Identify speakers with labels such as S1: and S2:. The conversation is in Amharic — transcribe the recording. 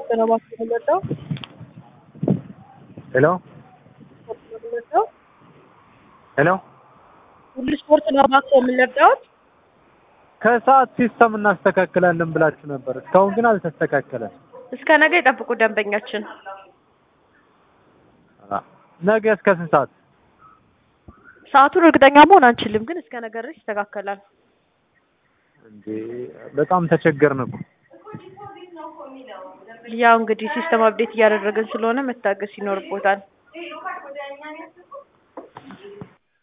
S1: ስፖርት ነው እባክህ የምንወደው
S2: ሄሎ
S1: የምንወደው
S2: ሄሎ
S1: ሁሉ ስፖርት ነው እባክህ የምንወደው
S2: ከሰዓት ሲስተም እናስተካክላለን ብላችሁ ነበር። እስካሁን ግን አልተስተካከለም።
S1: እስከ ነገ ይጠብቁ ደንበኛችን።
S2: አ፣ ነገ እስከ ስንት ሰዓት?
S1: ሰዓቱን እርግጠኛ መሆን አንችልም፣ ግን እስከ ነገ ድረስ ይስተካከላል።
S2: እንዴ በጣም ተቸገርን እኮ።
S1: ያው እንግዲህ ሲስተም አፕዴት እያደረግን ስለሆነ መታገስ ይኖርቦታል።